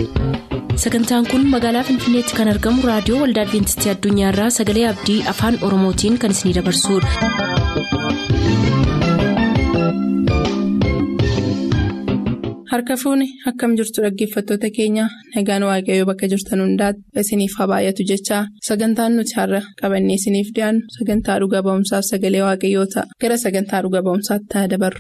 sagantaan kun magaalaa finfinneetti kan argamu raadiyoo waldaa adventistii addunyaarraa sagalee abdii afaan oromootiin kan isinidabarsudha. harka fuuni akkam jirtu dhaggeeffattoota keenya nagaan waaqayyoo bakka jirtan hundaati isiniif haa baay'atu jechaa sagantaan nuti har'a qabannee isiniif dhiyaannu sagantaa dhuga ba'umsaaf sagalee waaqayyoo ta'a gara sagantaa dhuga ba'umsaatti haa dabarru.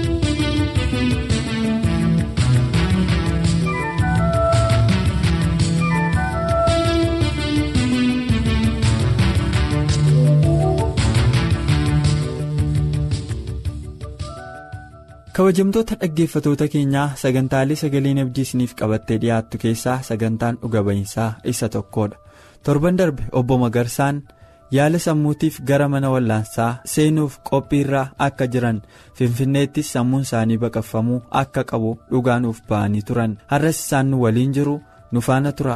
kabajamtoota dhaggeeffatoota keenyaa sagantaalee sagaleen abdii isiniif qabattee dhiyaattu keessaa sagantaan dhuga ba'iinsaa isa tokkodha torban darbe obbo Magarsaan yaala sammuutiif gara mana wallaansaa seenuuf qophiirraa akka jiran finfinneettis sammuun isaanii baqaffamuu akka qabu dhugaanuuf ba'anii turan har'as isaan nu waliin jiru nu faana tura.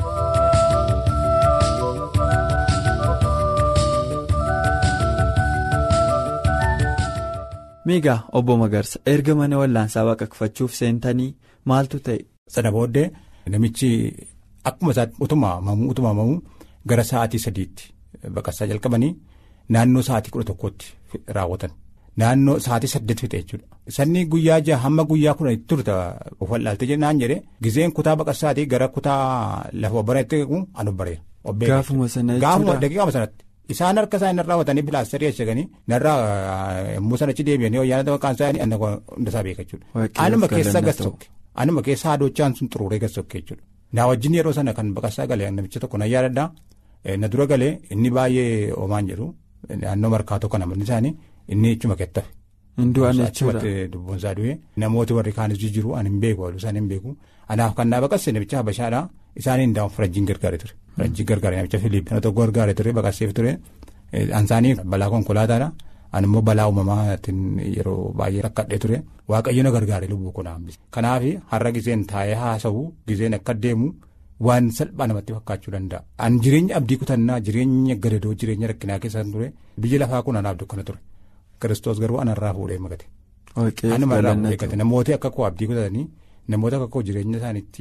miigaa obbo Magarsa erga mana wallaansaa baqaqfachuuf seentanii maaltu ta'e. Sana booddee namichi akkuma isaatti utuma mamuu utuma mamuu gara sa'aatii sadiitti baqassaa jalqabanii naannoo sa'aatii kudha tokkotti raawwatan naannoo sa'aatii saddeet fixe jechuudha. Sanni guyyaa jaha hamma guyyaa kudha itti turte of wallaaltee jennaan jedhee gizeen kutaa baqassaatii gara kutaa lafa bareetti anu bareera. Gaafuma sana jechuudha Gaafuma daqiiqama sanatti. Isaan harka isaanii narraa watanii pilaastarii ashaganii narraa yommuu sanachi deebi'anii wayyaanota maqaan isaanii anna hundasaa beeka jechuudha. Anuma keessa gassokke anuma keessa haadochaan sun xuruuree gassokke jechuudha. Na wajjin yeroo sana kan baqassaa galee namicha tokko na yaadadhaa na dura galee inni baay'ee oomaan jedhu naannoo markaatoo kana amanni isaanii inni ichuma kettafe. Hindu'an jechuudha. Dubboon isaa du'e namooti warri kaanis jijjiiru ani hin beeku waluu isaanii hin beeku anaaf kan naa baqasse namicha habashaadhaa isaanii hin farajjiin gargaaree ture. Farajjii gargaaree namicha Filiip nama tokko gargaaree ture baqasseef ture ansaanii balaa konkolaataadha animmoo balaa uumamaatiin yeroo baay'ee rakkadhee ture waaqayyo na gargaaree lubbuu koo hambise. Kanaaf har'a gizeen taa'ee haasa'u gizeen akka deemu waan salphaa namatti fakkaachuu danda'a. An jireenya abdii kutannaa jireenya gadadoo jireenya rakkinaa keessa ture biyyi lafaa kun anaaf dukkana ture. Kiristoos garuu anarraa fuudhee magate. Anuma irraa fuudhee gate namooti akka koo abdii kutatanii namoota akka koo jireenya isaaniitti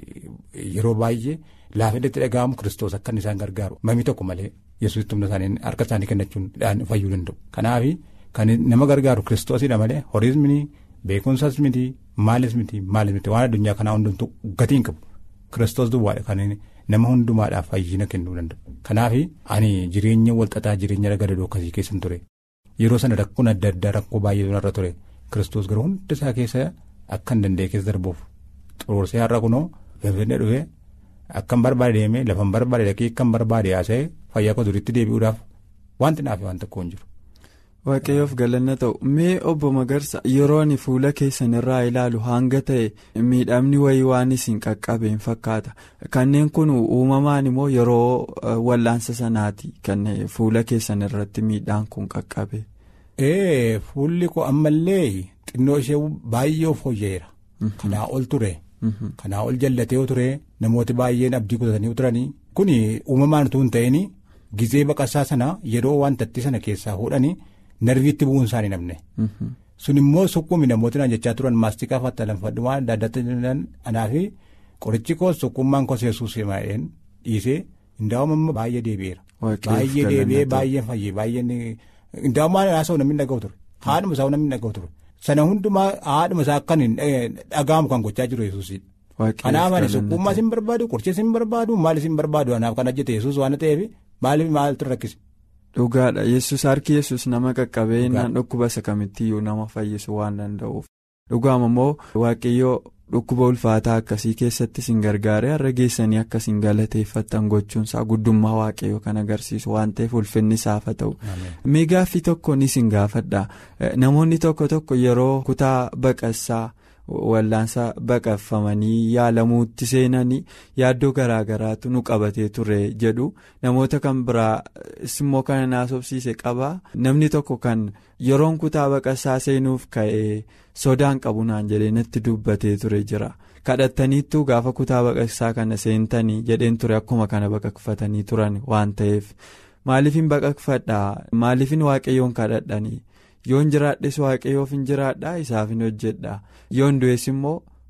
yeroo baay'ee laafeedatti dhaga'amu kiristoos akka isaan gargaaru mamii tokko malee yesuusitti humna isaanii harka isaanii kennachuun fayyuu danda'u. Kanaaf kan nama gargaaru kiristoosidha malee horiis miti beekumsas miti maalis miti maalis miti waan addunyaa kanaa hundumtuu gatiin qabu kiristoos duwwaadha kan nama hundumaadhaaf fayyina kennuu danda'u. Kanaaf ani jireenya walxaxaa jireenya gadadoo akkasii keessan ture. Yeroo sana rakkoon adda addaa rakkoo baay'ee irra ture kiristoos garuu hunda isaa keessa akka hin danda'e keessa darbuuf xuruursee har'a kunoo finfinnee dhufee akkan barbaade deemee lafan barbaade dhaqee akkan barbaade haasa'ee fayyaa koo duriitti deebi'uudhaaf wanti naaf waan tokko hin jiru. Waaqayyoof galanna ta'u mee obbo Magarsa yeroo ani fuula keessan irraa ilaalu hanga ta'e miidhamni wayii waan isin qaqqabeen fakkaata kanneen kun uumamaan immoo yeroo wallaansa sanaati kan fuula keessan irratti miidhaan kun qaqqabe. Ee fuulli koo ammallee xinnoo ishee baay'ee fooyya'eera. Kanaa ol ture. Kanaa ol jallatee ture namooti baay'een abdii kutatanii turanii kun uumamaan utuu hin ta'in gizee baqassaa sana yeroo wantatti sana keessaa fuudhanii. narviitti bu'uun isaanii namne. sun immoo sukkumi namooti naan jechaa turan maastikaa fattalanfadhu waan adda addaatti anaafi qorichi koos sukkummaan koos yesuus himaa'een dhiisee hindaa'ummaa baay'ee deebi'eera. baay'ee deebi'ee baay'ee fayyee baay'een hindaa'ummaan haasa'u namni dhaga'u ture haadhuma isaa namni dhaga'u ture sana hundumaa haadhuma isaa akkan dhaga'amu kan gochaa jiru yesuusidha. kanaaf ani sukkummaa sin barbaadu qoricha sin barbaadu maal sin barbaadu anaaf kan hojjete yesuus waan ta'eef maaliif maaltu rakkise. Dhugaadha yesus harki yesus nama qaqqabee naan dhukkuba isa kamittiyyuu nama fayyisu waan danda'uuf dhugaama immoo waaqayyoo dhukkuba ulfaataa akkasii keessatti sin gargaaree har'a geessanii akka sin galateeffattan gochuunsaa guddummaa waaqayyoo kan agarsiisu waan ta'eef ulfinni isaaf haa ta'u. Mee gaaffii tokko ni sin gaafadha namoonni tokko tokko yeroo kutaa baqassaa. wallaansa baqaffamanii yaalamuutti seenanii yaaddoo garaagaraatu nu qabatee ture jedhu namoota kan biraa immoo kana naasofsiise qaba namni tokko kan yeroon kutaa baqassaa seenuuf ka'ee sodaan qabu naan jedhee natti dubbatee ture jira kadhattaniittuu gaafa kutaa baqassaa kana seentanii jedheen ture akkuma kana baqaqfatanii turan waan ta'eef maaliifin baqaqfadhaa maaliifin waaqayyoon kadhadhanii. yoon jiraadhes waaqayyoof hin jiraadhaa isaaf hin hojjedhaa yoon du'es immoo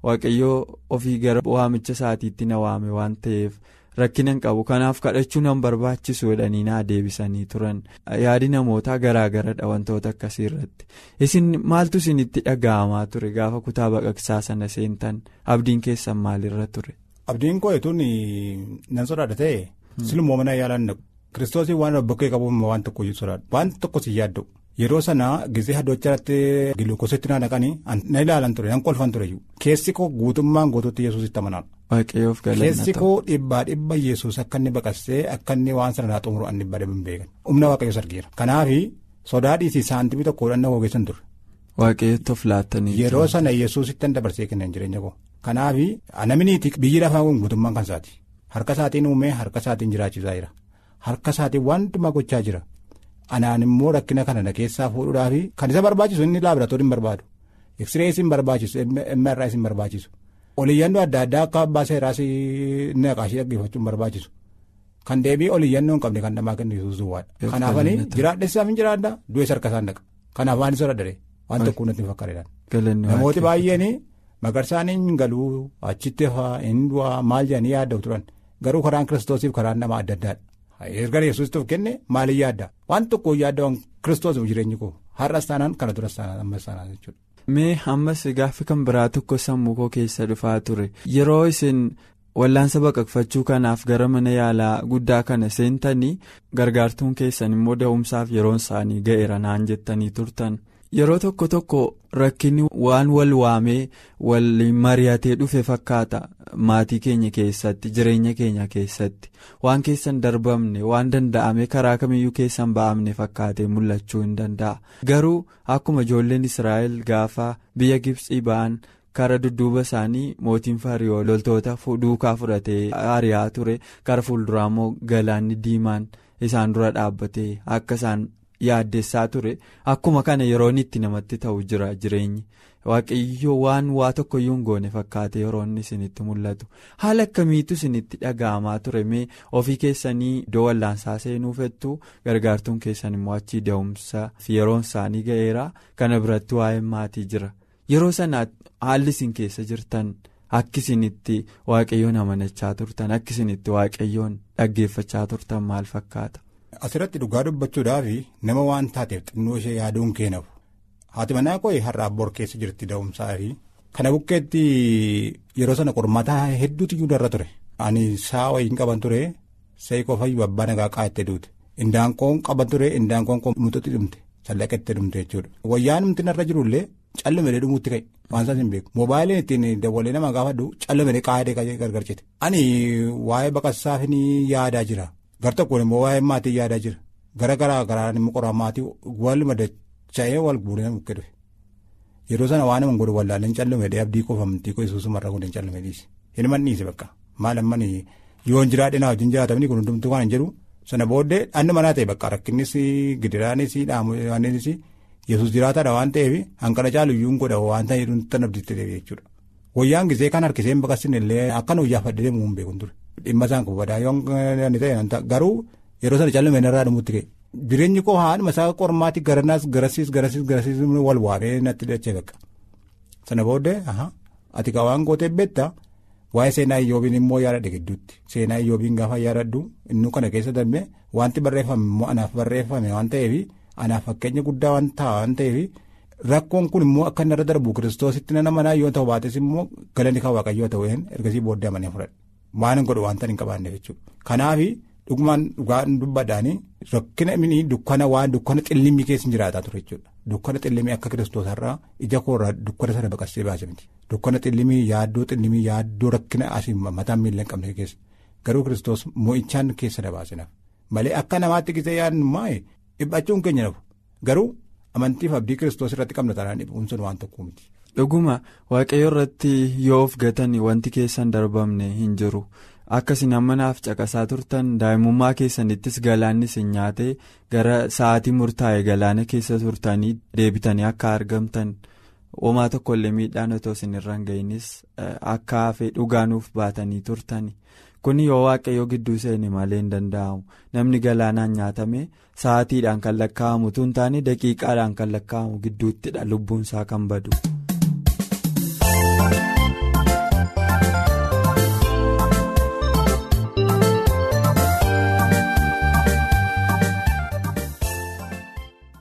waaqayyoo ofii gara waamicha isaatiitti na waame waan ta'eef rakkina hin qabu kanaaf kadhachuu nan barbaachisu jedhanii naa deebisanii turan yaadi namootaa garaagaradha wantoota akkasii irratti isin maaltu isinitti dhaga'amaa ture gaafa kutaa baqaqsaa sana seentan abdiin keessan maalirra ture. abdiin koo etuun nan sodaadha ta'e silmoo mana yaalaan naqu kiristoosii waan bakkee qabuuf waan tokko sodaadha waan tokko si yaaddu. yeroo sana gisee haddoochaatti giluukoositti na naqanii na ilaalan ture nan kolfan ture keessi koo guutummaan guutuutti yesuusitti amanaan. waaqayyoof galanna keessi koo dhibbaa dhibba yesuus akka inni baqassee akka inni waan sana naa xumuru ani dhibbaa dhibba hin beekan humna waaqayyoos argeera kanaaf sodaa dhiisii saantimii tokko hodhanna ogeessan ture. waaqayyootti of laattanii yeroo sana yesuusitti an dabarsee kennan jireenya koo kanaaf namni biyyi lafaa kun guutummaan kan isaati harka isaatiin uumee harka isaatiin jiraachisaa jira harka isaatiin waan hundumaa gochaa jira. anaan immoo rakkina kana na keessaa fuudhuudhaaf kan isa barbaachisu inni laabiratoorii hin barbaadu eksirees hin barbaachisu mrs hin barbaachisu oliyyannoo adda addaa akka abbaa seeraas naqaashii dhaggeeffachuu hin barbaachisu kan deebii oliyyannoo hin qabne kan namaa kennu yesuus duwwaadha kanaafanii jiraadhessaaf hin jiraadda du'ees harka isaan dhaqa kanaaf waan isa dadhabee waan tokko natti fakkaatedhaan namooti baay'een magarsaan hin galuu achitti hafaa hin du'aa maal jedhanii yaaddu turan garuu karaan kiristoosiif karaan nama adda addaadha. erga yesuusitti of kenne maaliin yaadda waan tokko yaadda waan kiristoos jireenyi koo har'as taanaan kana duras taanaan ammas taanaan jechuudha. mee ammas gaaffii kan biraa tokko sammuu koo keessa dhufaa ture yeroo isin wallaansa baqaqfachuu kanaaf gara mana yaalaa guddaa kana seentanii gargaartuun keessan immoo da'umsaaf yeroon isaanii ga'eera naan jettanii turtan. yeroo tokko tokko rakkinni waan wal waamee wal mari'atee dhufe fakkaata maatii keenya keessatti jireenya keenya keessatti waan keessan darbamne waan danda'ame karaa kamiyyuu keessan ba'amne fakkaatee mul'achuu hin danda'a garuu akkuma ijoolleen israa'el gaafa biyya gibsii ba'an kara dudduuba isaanii mootiin fariyoo loltoota duukaa fudhatee ari'aa ture kara fuulduraa immoo galaanni diimaan isaan dura dhaabbatee akka isaan. yaaddessaa ture akkuma kana yeroon itti namatti ta'u jira jireenyi waaqayyo waan waa tokkoyyuu hin goone fakkaate yeroonni isinitti mul'atu haala akkamiitu isinitti dhaga'amaa ture mee ofii keessanii iddoo wallaansaa seenuu fettu gargaartuun keessan immoo achii da'umsa fi yeroon isaanii ga'eera kana biratti waa'ee maatii jira yeroo sana haalli isin keessa jirtan akki isinitti waaqayyoon amanachaa turtan akki isinitti waaqayyoon dhaggeeffachaa turtan maal fakkaata. Asirratti dhugaa dubbachuudhaaf nama waan taateef xinnoo ishee yaaduun keenaaf haati manaa koo har'a abboor keessa jirti da'umsaa fi kana bukkeetti yeroo sana qormaataa hedduutu iyyuu darra ture. Ani saa wayiin qaban ture sa'i qofa iyyuu abbaa nagaa qaa'ettee duute indaanqoon qaban ture indaanqoon koo mututti dhumte sallaqettee dhumte jechuudha. Wayyaan humti narra jirullee callume dhumuutti ka'e waan isaas hin beeku moobaayiliin ittiin dabalee nama gaafadhu callume qaa'ee gargarchite. Ani waa'ee baqassaaf ni yaadaa jira. gar tokkoon immoo waa'ee maatii yaadaa jira gara garaa garaan immoo qoraa maatii wal madacha'ee wal guuree bukkee dhufe yeroo sana waan nama godhu wallaaleen callume dee abdii qofa amantii koo isuusuma irra godhan callume dhiise hin dhiise bakka maal ammani yoon jiraadhe naa wajjin jiraatamni kun hundumtuu waan hin jedhu sana booddee dhanni manaa ta'e bakka rakkinnis gidiraanis dhaamuunis yesus jiraataadha waan ta'eef hanqana caalu iyyuu godha waan ta'eef tan abdiitti deebi'e jechuudha wayyaan gisee kan harkisee hin baqassin illee akka nu iyyaafadhe deemuu hin beekun ture. Dhimma isaan kun badaa yoo ta'e garuu yeroo sana callume irraa dhumutti ka'e jireenyi koo haadhuma isaa qormaatti garanaas garasiis garasiis garasiis wal waamee natti dachee bakka sana booddee ati ka waan gootee beektaa waa'ee seenaa iyyoobiin immoo yaadadhe gidduutti seenaa iyyoobiin gaafa yaadadhu inni kana keessa darbee wanti barreeffame immoo anaaf barreeffame waan ta'eef anaaf fakkeenya guddaa waan ta'a waan ta'eef rakkoon kun immoo akka inni irra darbu kiristoositti nana manaa yoo ta'u baates immoo galanni kan waaqayyoo ta'u ergasii booddee amanee fudhadhe. waan hin godhu wanta hin qabaanne jechuudha kanaaf dhugumaan dhugaan dubbadhaanii rakkina inni dukkana waan dukkana xillimii keessa hin jiraataa ture jechuudha dukkana xillimii akka kiristoosarraa ija koorraa dukkana sana baqassee baase miti dukkana xillimii yaaddoo xillimii yaaddoo rakkina asii mataan miila hin qabne keessa garuu kiristoos mo'ichaan keessa na baasinaaf malee akka namaatti gisee yaadnummaa dhiphachuun keenya nafu garuu amantiif abdii kiristoos irratti qabna taanaan dhiphuun sun waan tokko miti. dhuguma waaqayyo irratti yoo of gatan wanti keessan darbamne hin jiru akkasin ammanaaf caqasaa turtan daa'imummaa keessanittis galaannis hin nyaate gara sa'aatii murtaa'e galaana keessa turtanii deebitanii akka argamtan homaa tokkollee miidhaan otoo isin irra hin ga'inis akka hafe dhugaanuuf baatanii turtani kun yoo waaqayyo gidduu seene malee hin danda'amu namni galaanaan nyaatame sa'aatiidhaan kan lakkaa'amu tun taane daqiiqaadhaan kan lakkaa'amu gidduuttidha lubbuunsaa kan badu.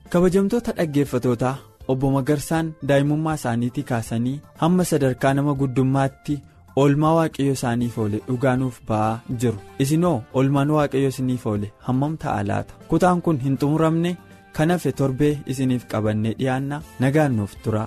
kabajamtoota dhaggeeffatootaa obbo Magarsaan daa'imummaa isaaniitii kaasanii hamma sadarkaa nama guddummaatti oolmaa waaqayyo isaaniif oole dhugaanuuf ba'aa jiru isinoo oolmaan waaqayyo isiniif oole hammam ta'a laata kutaan kun hin xumuramne kan hafe torbee isiniif qabannee dhiyaanna nagaan nuuf tura.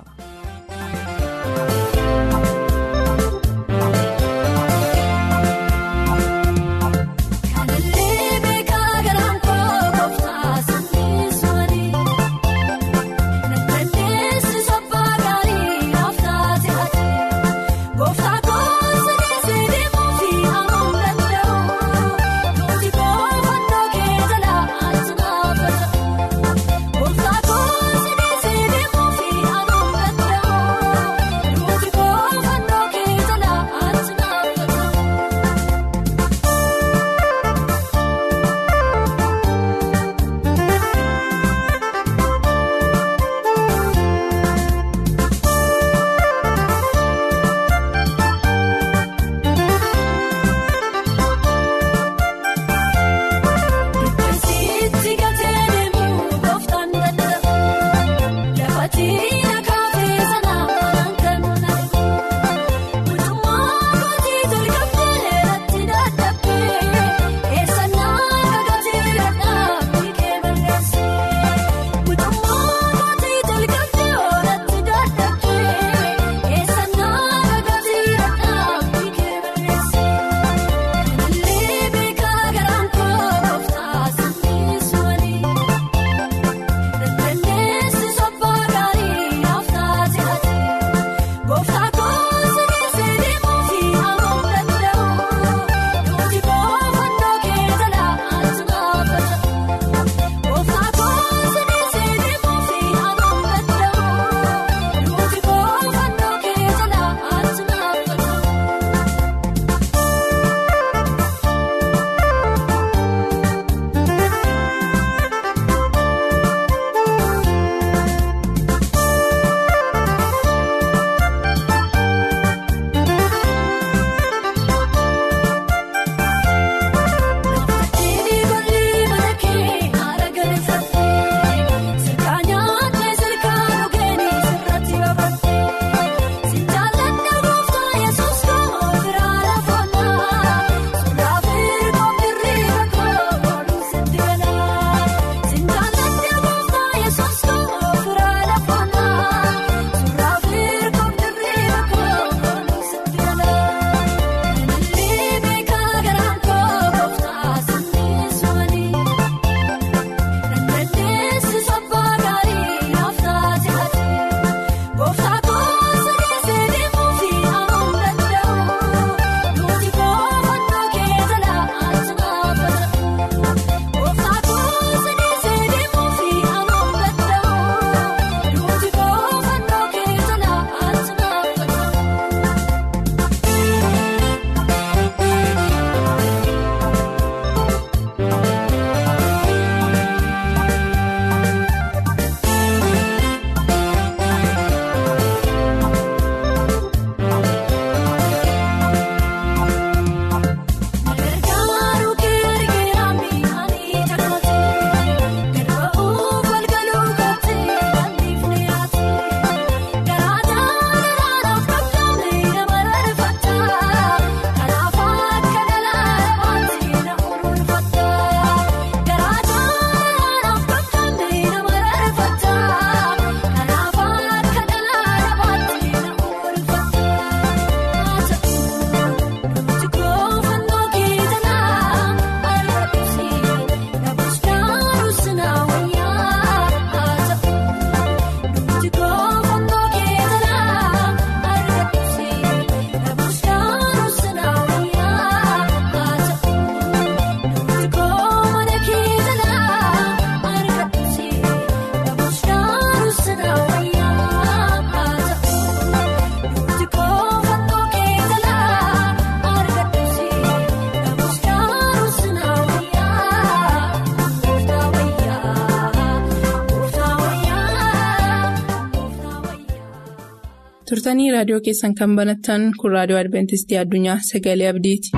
turtanii raadiyoo keessan kan banattan kun raadiyoo adventistii addunyaa sagalee abdiiti.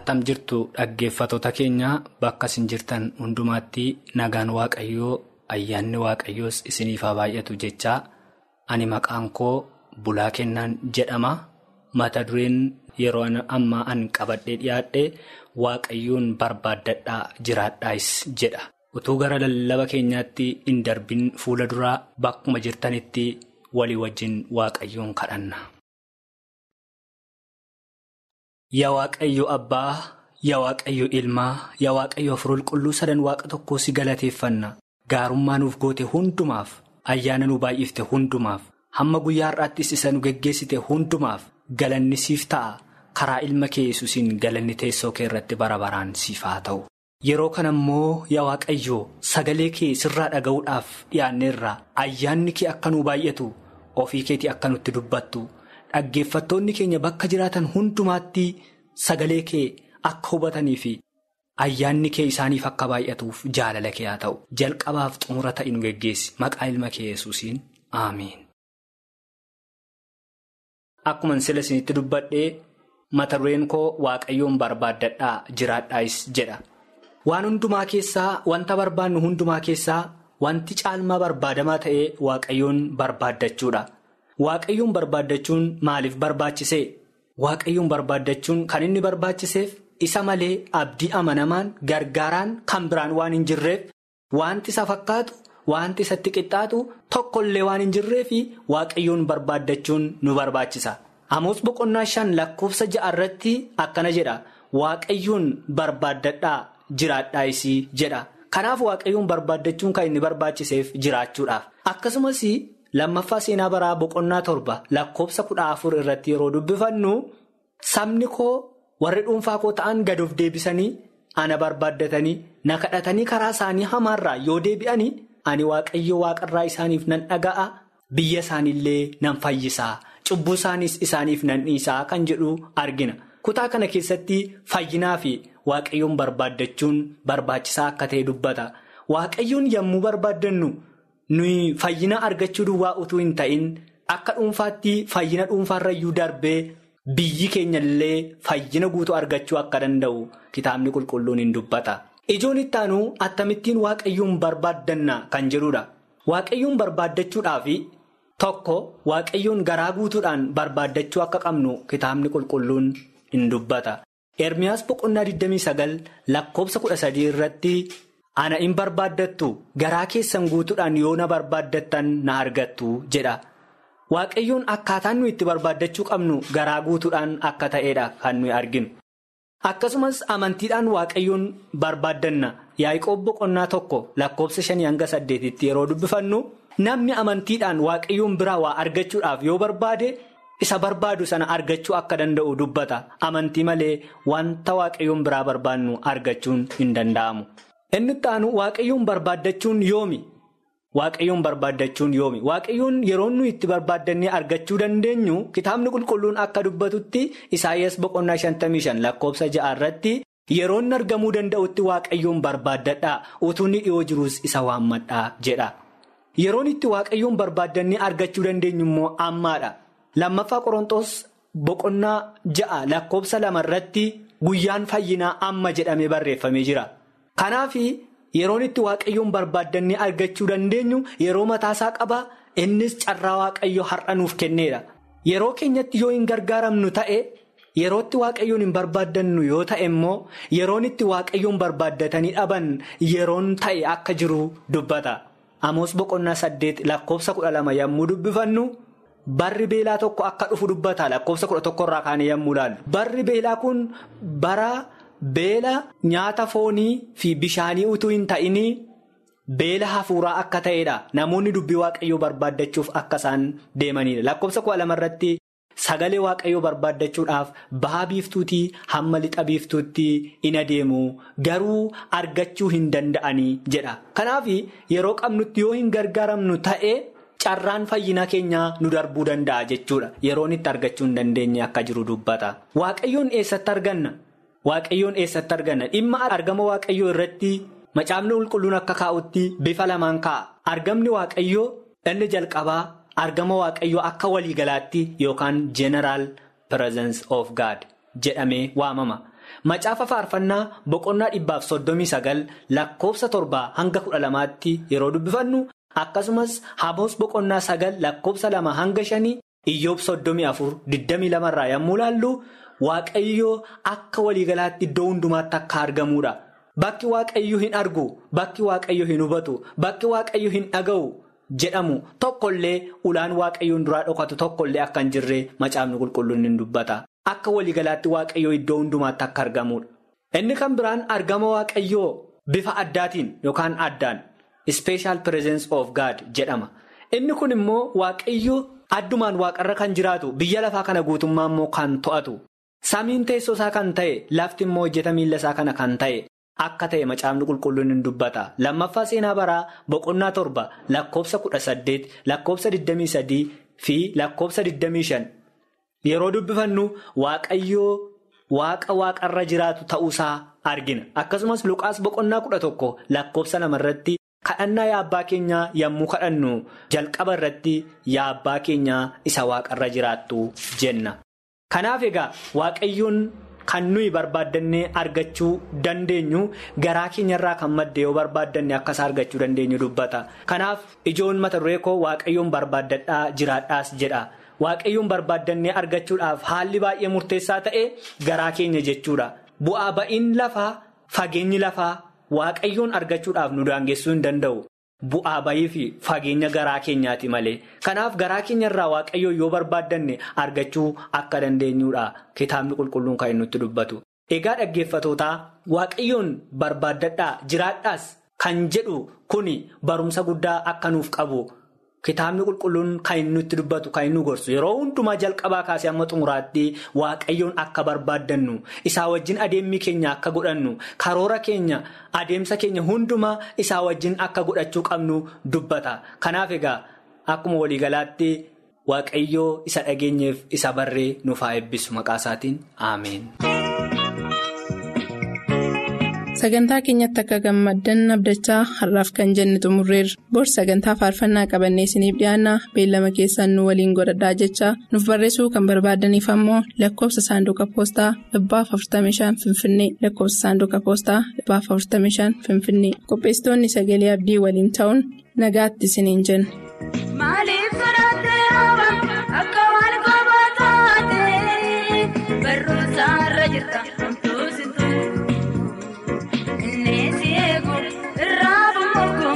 Attam jirtu dhaggeeffattoota keenya bakka isin jirtan hundumaatti nagaan waaqayyoo ayyaanni waaqayyoos isiniif haa baay'atu jechaa ani maqaan koo bulaa kennaan jedhama mata dureen yeroo ammaa an qabadhee dhiyaadhe waaqayyoon barbaaddadhaa jiraadhaas jedha utuu gara lallaba keenyaatti hin darbin fuula duraa bakkuma jirtanitti walii wajjin waaqayyoon kadhanna. Yaa Waaqayyo Abbaa, yaa Waaqayyo Ilmaa, yaa Waaqayyo Hafuura Qulqulluu sadan waaqa tokkoo si galateeffanna. Gaarummaa nuuf goote hundumaaf, ayyaana nu baay'ifte hundumaaf, hamma guyyaa har'aattis isa nu geggeessite hundumaaf galanni siif ta'a. Karaa ilma kee yesuusiin galanni teessoo kee irratti bara baraan siif haa ta'u. Yeroo kana immoo yaa Waaqayyo sagalee kee sirraa dhaga'uudhaaf dhiyaanneerra ayyaanni kee akka nu baay'atu ofii keetii akka nutti dubbattu. Dhaggeeffattoonni keenya bakka jiraatan hundumaatti sagalee kee akka hubatanii fi ayyaanni kee isaaniif akka baay'atuuf jaalala kee haa ta'u jalqabaaf xumura ta'e nu geggeessi maqaa ilma kee yesuusiin aamiin. Akkuma sila isinitti dubbadhee mata dureen koo waaqayyoon barbaaddadhaa jiraadhaas jedha. Waan hundumaa keessaa wanta barbaannu hundumaa keessaa wanti caalmaa barbaadamaa ta'ee waaqayyoon barbaaddachuudha. Waaqayyoon barbaaddachuun maaliif barbaachisee? Waaqayyoon barbaaddachuun kan inni barbaachiseef isa malee abdii amanamaan gargaaraan kan biraan waan hin jirreef wanti isa fakkaatu wanti isatti qixxaatu tokkollee waan hin jirreefi waaqayyoon barbaaddachuun nu barbaachisa. Amoos boqonnaa shan lakkoofsa ja'a irratti akkana jedha waaqayyoon barbaaddadhaa jiraadhaas jedha. Kanaaf waaqayyoon barbaaddachuun kan inni barbaachiseef jiraachuudhaaf akkasumas. Lammaffaa seenaa baraa boqonnaa torba lakkoofsa kudha afur irratti yeroo dubbifannu sabni koo warri dhuunfaa koo ta'an gad of deebisanii ana barbaaddatanii na kadhatanii karaa isaanii hamaarraa yoo deebi'anii ani waaqayyo waaqarraa isaaniif nan dhaga'a biyya isaaniillee nan fayyisaa cubbuu isaaniis isaaniif nan dhiisaa kan jedhu argina kutaa kana keessatti fayyinaa fi waaqayyoon barbaaddachuun barbaachisaa akka ta'e dubbata waaqayyoon yommuu barbaaddannu. nuyi fayyina argachuu duwwaa utuu hin ta'in akka dhuunfaatti fayyina dhuunfaarrayyuu darbee biyyi keenya illee fayyina guutuu argachuu akka danda'u kitaabni qulqulluun hin dubbata. Ijoon itti aanu akkamittiin waaqayyoon barbaaddanna kan jedhudha. Waaqayyoon barbaaddachuudhaaf tokko waaqayyoon garaa guutuudhaan barbaaddachuu akka qabnu kitaabni qulqulluun hin dubbata. Ermiyaas boqonnaa 29 lakkoofsa 13 irratti. Ana hin barbaaddattu garaa keessan guutuudhaan yoo na barbaaddattan na argattu jedha. Waaqayyoon akkaataan nuyi itti barbaaddachuu qabnu garaa guutuudhaan akka ta'edha kan nuyi arginu. Akkasumas amantiidhaan waaqayyoon barbaaddanna Yaaqoob boqonnaa tokko lakkoofsa shanii hanga saddeetitti yeroo dubbifannu namni amantiidhaan waaqayyoon biraa waa argachuudhaaf yoo barbaade isa barbaadu sana argachuu akka danda'u dubbata. Amantii malee wanta waaqayyoon biraa barbaannu argachuun hin danda'amu. Inni itti aanu waaqayyoon barbaaddachuun yoomi? Waaqayyoon barbaaddachuun yoomi? Waaqayyoon yeroo nuyi itti barbaaddannee argachuu dandeenyu kitaabni qulqulluun akka dubbatutti Isaayyaas boqonnaa 55 lakkoofsa ja'a irratti yeroo inni argamuu danda'utti waaqayyoon barbaaddadhaa utuu inni dhiyoo jiruus isa waammadhaa jedha. Yeroon itti waaqayyoon barbaaddannee argachuu dandeenyu immoo ammaadha. Lammaffaa Qorontoos boqonnaa ja'a lakkoofsa lama irratti guyyaan fayyinaa amma jedhamee barreeffamee jira. Kanaaf yeroon itti waaqayyoon barbaaddannee argachuu dandeenyu yeroo mataasaa qaba innis carraa waaqayyo har'a nuuf kenneedha. Yeroo keenyatti yoo hin gargaaramnu ta'e yerootti waaqayyoon hin barbaaddannu yoo ta'e immoo yeroon itti waaqayyoon barbaaddatanii dhaban yeroon ta'e akka jiru dubbata. Amoos boqonnaa saddeet lakkoofsa kudha lama yommuu dubbifannu barri beelaa tokko akka dhufu dubbata lakkoofsa kudha tokkorraa kaanee yommuu ilaallu. Barri beelaa kun bara. Beela nyaata foonii fi bishaanii utuu hin ta'inii beela hafuuraa akka ta'edha. Namoonni dubbii waaqayyoo barbaaddachuuf akka isaan deemanidha. Lakkoofsa kudha lamarratti sagalee waaqayyoo barbaaddachuudhaaf baha biiftuutii hamma lixa biiftuutti in adeemu garuu argachuu hin danda'anii jedha. Kanaaf yeroo qabnutti yoo hin gargaaramnu ta'e carraan fayyina keenyaa nu darbuu danda'a jechuudha. Yeroon itti argachuu hin dandeenye akka jiru dubbata. Waaqayyoon eessatti arganna? Waaqayyoon eessatti arganna dhimma argama waaqayyoo irratti macaafni qulqulluun akka kaa'utti bifa lamaan kaa'a. Argamni waaqayyoo inni jalqabaa argama waaqayyoo akka waliigalaatti yookaan general presence of God jedhamee waamama. Macaafa faarfannaa boqonnaa dhibbaaf soddomii sagal lakkoofsa torbaa hanga kudha lamaatti yeroo dubbifannu akkasumas Amoos boqonnaa sagal lakkoofsa lama hanga shanii iyyoob soddomii afur digdamii lamarraa yommuu laallu waaqayyoo akka waliigalaatti iddoo hundumaatti akka argamuudha. Bakki waaqayyo hin argu bakki waaqayyo hin hubatu bakki waaqayyo hin dhaga'u jedhamu tokkollee ulaan waaqayyoon duraa dhokatu tokkollee akka hin jirre macaafni qulqulluun ni dubbata. Akka waliigalaatti waaqayyoo iddoo hundumaatti akka argamuudha. Inni kan biraan argama waaqayyoo bifa addaatiin yookaan addaan special presence of God jedhama. Inni kun immoo waaqayyoo addumaan waaqarra kan jiraatu biyya lafaa kana guutummaa immoo kan to'atu. Samiin teessoo isaa kan ta'e lafti immoo hojjeta miila isaa kana kan ta'e. Akka ta'e macaafni qulqulluun ni dubbata. Lammaffaa seenaa baraa boqonnaa torba lakkoofsa kudha saddeet lakkoofsa digdamii sadii fi lakkoofsa digdamii shan yeroo dubbifannu waaqayyoo waaqa waaqarra jiraatu ta'uusaa argina. Akkasumas Luqaas boqonnaa kudha tokko lakkoofsa lamarratti kadhannaa yaa abbaa keenyaa yommuu kadhannu jalqaba irratti yaa abbaa keenyaa isa waaqarra jiraattu jenna. Kanaaf egaa waaqayyoon. Kan nuyi barbaaddannee argachuu dandeenyu garaa keenyarraa kan madde yoo barbaaddanne akkasaa argachuu dandeenyu dubbata. Kanaaf ijoon mata duree koo waaqayyoon barbaaddadhaa jiraadhaas jedha. Waaqayyoon barbaaddannee argachuudhaaf haalli baay'ee murteessaa ta'e garaa keenya jechuudha. Bu'aa ba'iin lafaa fageenyi lafaa waaqayyoon argachuudhaaf nu daangessuu hin danda'u. Bu'aa bayii fi fageenya garaa keenyaati malee. Kanaaf garaa keenyarraa waaqayyoo yoo barbaaddanne argachuu akka dandeenyudha. Kitaabni qulqulluun kan inni nutti dubbatu. Egaa dhaggeeffatootaa waaqayyoon barbaaddadhaa jiraadhaas kan jedhu kuni barumsa guddaa akka nuuf qabu. Kitaabni qulqulluun kan inni nutti dubbatu kan inni gorsu yeroo hundumaa jalqabaa kaasee amma xumuraatti waaqayyoon akka barbaaddannu isaa wajjin adeemmi keenya akka godhannu karoora keenya adeemsa keenya hundumaa isaa wajjin akka godhachuu qabnu dubbata. Kanaaf egaa akkuma waliigalaatti waaqayyoo isa dhageenyeef isa barree nuuf haa eebbisu maqaa isaatiin ameen. Sagantaa keenyatti akka gammaddan abdachaa har'aaf kan jenne xumurreerra. Bor sagantaa faarfannaa qabannee isiniif dhiyaanna beellama keessaan nu waliin godhadhaa jechaa nuuf barreessuu kan barbaadaniif ammoo lakkoofsa saanduqa poostaa dhibbaaf 45 Finfinnee lakkoofsa saanduqa poostaa dhibbaaf 45 Finfinnee qopheessitoonni sagalee abdii waliin ta'uun nagaatti isiniin jenna. Maaliif sodaattee hafa akka waan kophaa taatee barruusa irra jirta hamtuusitu inni si eegu irraa bumuugu.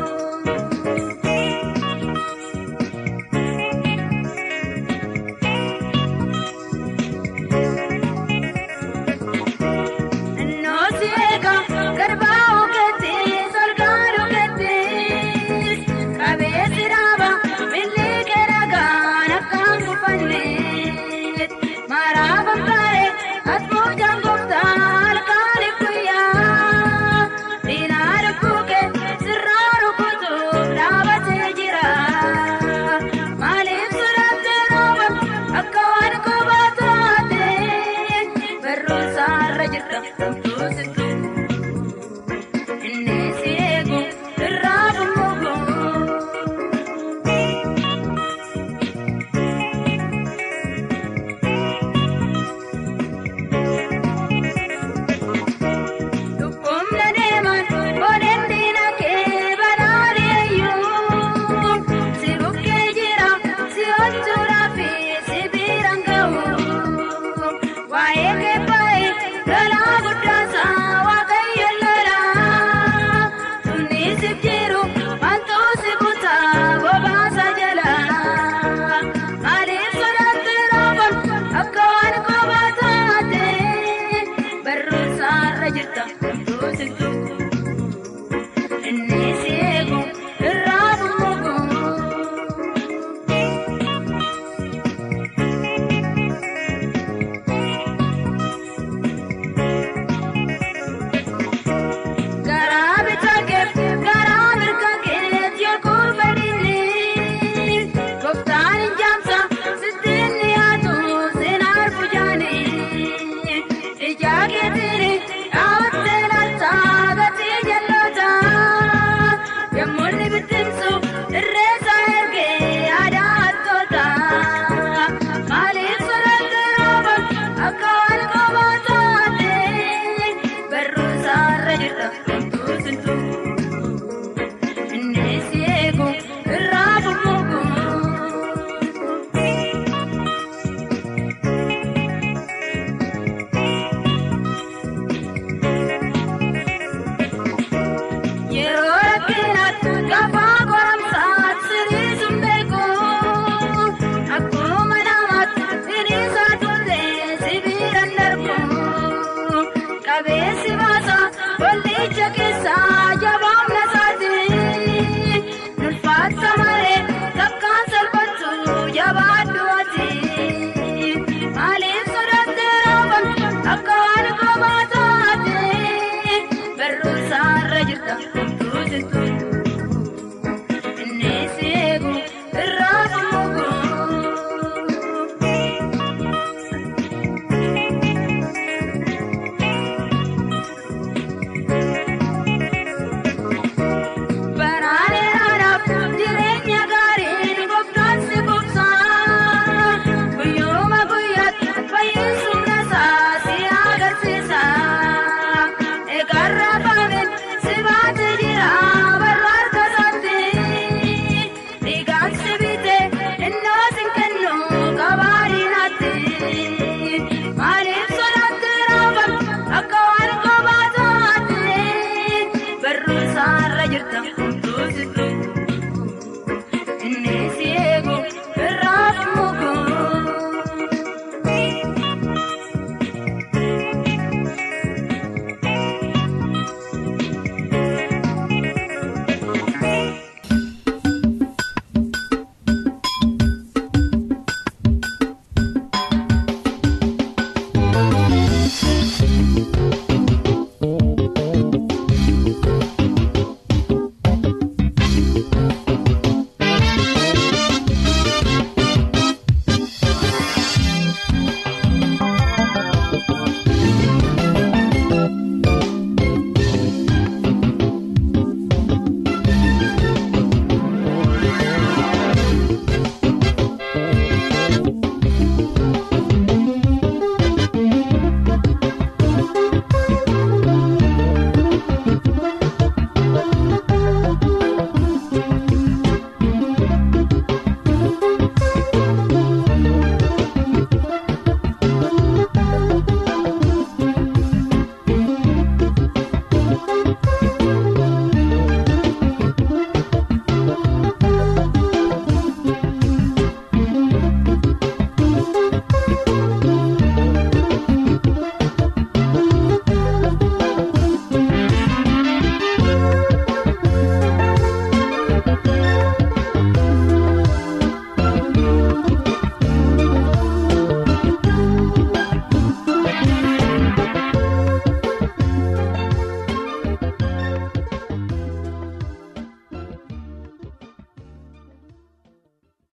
Innoo si eega garbaa ogeetti solgaan ogeetti qabeessi jiraata.